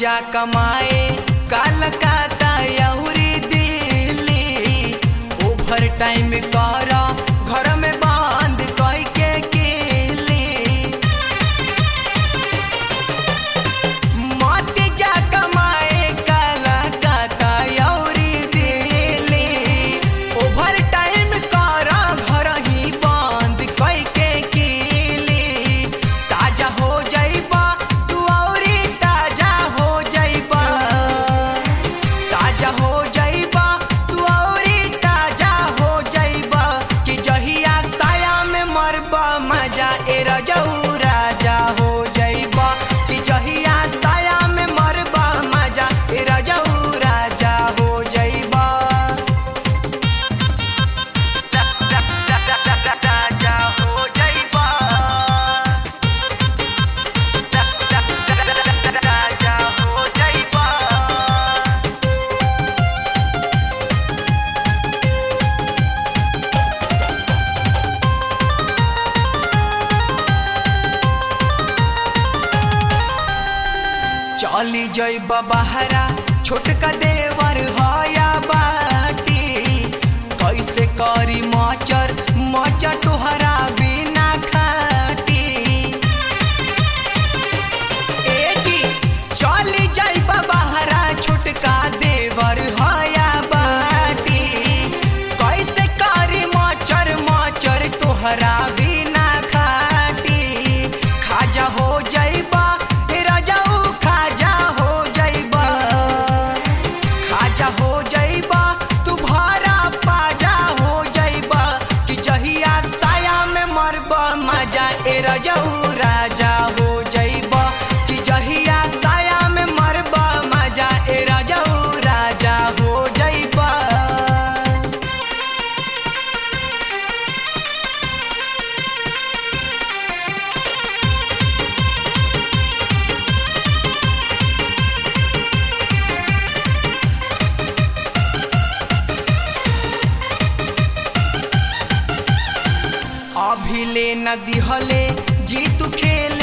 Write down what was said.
जा कमाए कलकत्ता यौरी दिल्ली ओवर टाइम कर घर में बंद कई के केली मत जा कमाए कलकत्ता यौरी दिल्ली ओवर टाइम कर घर ही बंद कई के केली ताजा हो जाइबा तू औरी ताजा हो जाइबा ताजा हो जाइबा तू औरी ताजा हो जाइबा कि जहिया साया में मरबा मजा ए रजऊ राजा हो जाइबा कि जहिया साया में मरबा मजा ए रजऊ राजा हो जाइबा राजा हो जाइबा राजा हो जाइबा चली जइबा बहरा छोटका देवर हया बाटी कैसे करी मचर मचर तोहरा बिना खाटी ए जी चली जइबा बहरा छोटका देवर हया बाटी कैसे करी मचर मचर तोहरा बिना खाटी खाजा हो जइबा राजाऊ खाजा हो जइबा खाजा हो जइबा तू भरा पाजा हो जइबा कि जहिया साया में मरबा मजा ए रजऊ राजा हो जइबा कि जहिया साया में मरबा मजा ए रजऊ राजा हो जइबा अभी ले न दिहले जी तू खेले